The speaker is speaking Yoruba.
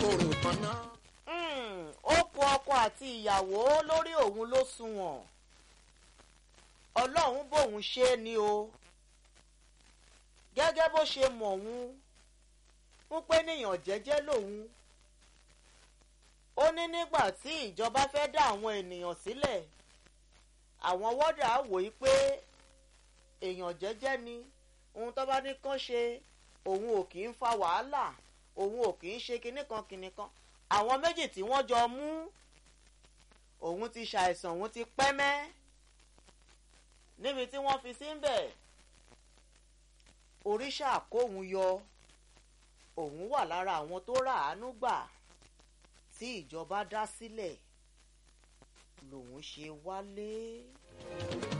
kóró kan náà. ó kó ọkọ àti ìyàwó lórí òun ló sunwọ̀n ọlọ́run bòun ṣe é ni o gẹ́gẹ́ bó ṣe mọ̀ òun ń pé níyàn jẹ́jẹ́ lòun ó ní nígbà tí ìjọba fẹ́ dá àwọn ènìyàn sílẹ̀ àwọn wọ́dà wò í pé èèyàn jẹ́jẹ́ ni ohun tó bá ní kán ṣe òun ò kì í fa wàhálà òun ò kì í ṣe kinní kan kinní kan àwọn méjì tí wọ́n jọ mú òun ti ṣàìsàn òun ti pẹ́ mẹ́ níbi tí wọ́n fi sí ń bẹ̀ oríṣà kóhun yọ òun wà lára àwọn tó ràánú gbà tí ìjọba dá sílẹ̀ lòun ṣe wálé.